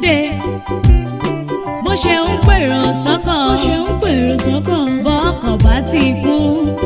dé bó ṣe ń pèrò sọ́kọ̀ bó ṣe ń pèrò sọ́kọ̀ bọ́kọ̀ bá ti kú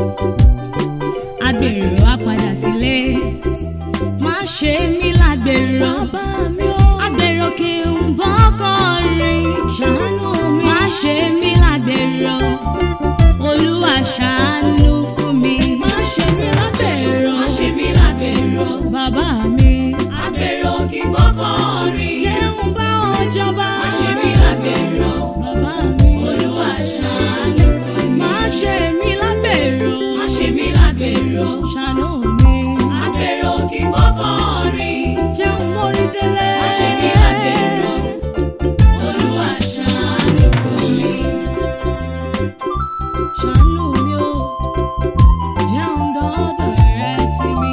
agbèrò á padà sílé má ṣe mí lágbèrò bàbá mi ó agbèrò kí n bọ́kọ̀ rìn ṣàánú mi má ṣe mí lágbèrò olúwa ṣàánú fún mi má ṣe mí lágbèrò má ṣe mí lágbèrò bàbá mi agbèrò kí n bọ́kọ̀ rìn jẹun bá ọjọba má ṣe mí lágbèrò bàbá mi olúwa ṣàánú fún mi má ṣe mí lágbèrò má ṣe mí lágbèrò ṣàánú mi agbèrò kí n bọ́kọ̀ rìn jẹun mórí délé má ṣe mí lágbèrò olúwa ṣàánú fún mi. ṣàánú mi ó jẹun dọ́dọ̀ rẹ sí mi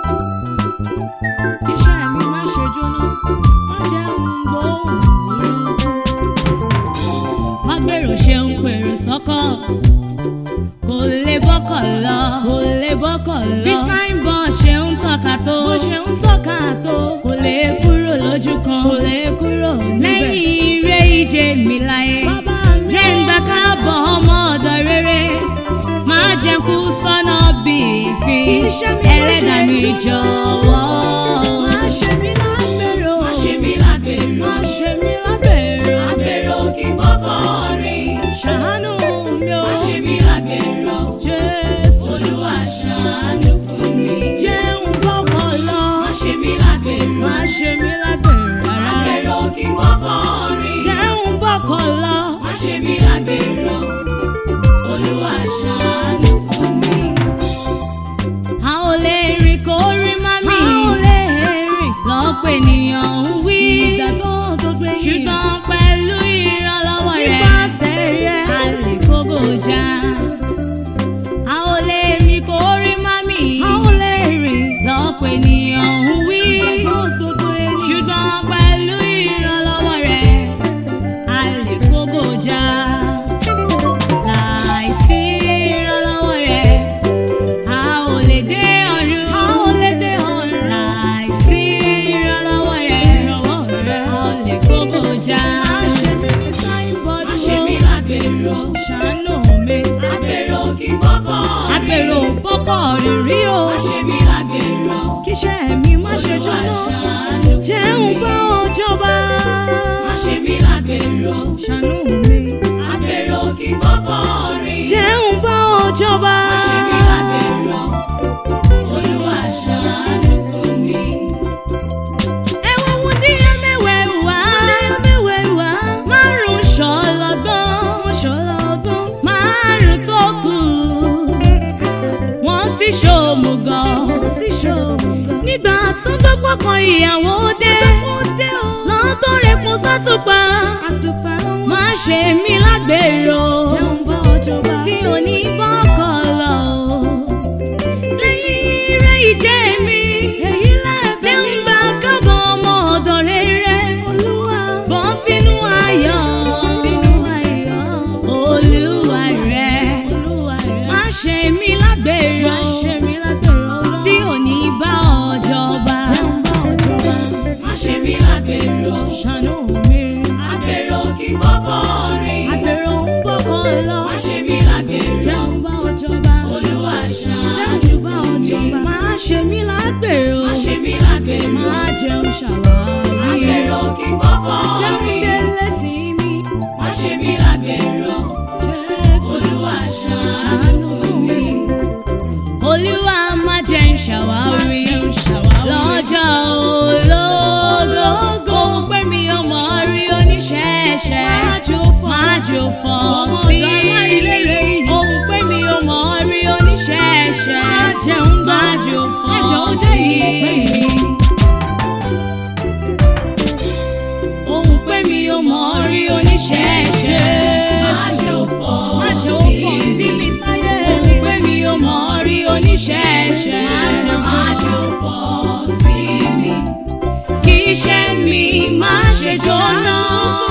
iṣẹ́ mi má ṣe jóná má jẹun gbóhùn burúkú. Mágbèrò ṣe ń pèrò sọ́kọ̀ kò lè bọ́kọ̀ lọ kò lè bọ́kọ̀ bí lọ signboard ṣe ń tọ́ka tó bó ṣe ń tọ́ka tó kò lè kúrò lójú kan kò lè kúrò níbẹ̀. lẹ́yìn ire ìje mi láyé bàbá mi jẹ́ ń gbà káàbọ̀ ọmọ ọ̀dọ̀ rere máa jẹ́ kú sọ́nà bí ìfín Kì í ṣe mi bó ẹlẹ́dàá ṣe mi jù. jọ̀wọ́. má ṣe mí lágbèrò Má ṣe mí lágbèrò má ṣe mí lágbèrò àgbèrò kí bọ́kọ̀ rìn ṣàánú mi ó má ṣe mí lágbèrò jésù olúwa ṣàánú fún mi. jẹun bọ́kọ̀ lọ má ṣe mí lágbèrò má ṣe mí lágbèrò rárá àgbèrò kí bọ́kọ̀ rìn jẹun bọ́kọ̀ lọ má ṣe mí lágbèrò olúwa ṣàánú fún mi. a ò lè rìn kó rí mami a ò lè rìn lọ́pọ̀ ènìyàn ń wí ìgbàgbọ́ tó gbé yìí ṣùgbọ́n pẹ̀lú ìrànlọ́wọ́ rẹ̀ nípasẹ̀ rẹ̀ a lè kógò já. a ò lè rìn kó rí mami a ò lè rìn lọ́pọ̀ ènìyàn ń wí ìgbàgbọ́ tó gbé yìí ṣùgbọ́n pẹ̀lú ìrànlọ́wọ́ rẹ̀ a lè kógò já. láìsí ìrànlọ́wọ́ rẹ̀ a ò lè dé ọ̀run. a ò lè dé ọ̀run láìsí ìrànlọ́wọ́ rẹ̀ ìrànwọ́ rẹ̀ a ò lè kógò já. má ṣe mí ní signboard má ṣe mí lágbèrò ṣàánú mi àgbèrò kí bọ́kọ̀ rìn. àgbèrò bọ́kọ̀ rìn rí o má ṣe mí lágbèrò kíṣẹ́ mi má ṣe Olúwa jóná ṣàánú fún jẹun mi. bá ọjọba má ṣe mí lágbèrò ṣàánú mi àgbèrò kí bọ́kọ̀ rìn. jẹun bá ọjọba má ṣe mí lágbèrò olúwa ṣàánú fún mi. ẹwà wúndíá mẹ́wẹ̀ẹ̀wá mẹ́wẹ̀ẹ̀wá márùn ṣọlọgbọ́n wọ́n ṣọlá ọgbọ́n márùn tó kù wọ́n sì ṣòmùgọ̀ wọ́n sì ṣòwò nígbà tó dọ́gbọ́ kan ìyàwó dé ó dé o lọ́tọ́ rẹ̀ kún sátúpa àtùpà wọn má ṣe mí lágbèrò jẹun bá ọjọba tí ò ní bọ́kọ̀ lọ. lẹ́yìn ire ìjẹ́ mi èyí lẹ́ẹ̀bẹ̀ jẹ́ ń gbà kábọ̀ ọmọ ọ̀dọ̀ rere olúwa bọ́ sínú ayọ̀ sínú ayọ̀ olúwa rẹ̀ olúwa rẹ̀ má ṣe mí lágbèrò má ṣe mí lágbèrò lọ tí ò ní bá ọjọba. jẹun bá ọjọba má ṣe mí lágbèrò ṣàánú mi àgbèrò kí bọ́kọ̀ rìn àgbèrò ń bọ́kọ̀ lọ má ṣe mí lágbèrò jẹun bá ọjọba olúwa ṣàánú jẹun bá fún mi. ọjọba má ṣe mí lágbèrò má ṣe mí lágbèrò má jẹun ṣàwárí àgbèrò kí bọ́kọ̀ jẹun rìn délé sí mi má ṣe mí lágbèrò jésù olúwa ṣàánú ṣàánú fún fún mi. mi olúwa má jẹ́ ń ṣàwárí jẹun ṣàwárí lọ́jọ́ ológo òun pé mi ò mọ̀ rí oníṣẹ́ṣẹ́ májò fọ́ májò fọ́ Ọmọ sí ọ̀dọ̀ aláìlérè mi yìí. òun pé mi ò mọ̀ rí oníṣẹ́ṣẹ́ jẹun gbọ́ májò fọ́ ẹjọ́ ó jẹ́ sí ìpè mi. mi òun pé mi ò mọ̀ rí oníṣẹ́ṣẹ́ májò fọ́ májò fọ́ sí mi sáyé òun pé mi ò mọ̀ rí oníṣẹ́ṣẹ́ Májò fọ́. májò fọ́ sí mi kí iṣẹ́ mi má ṣe jóná.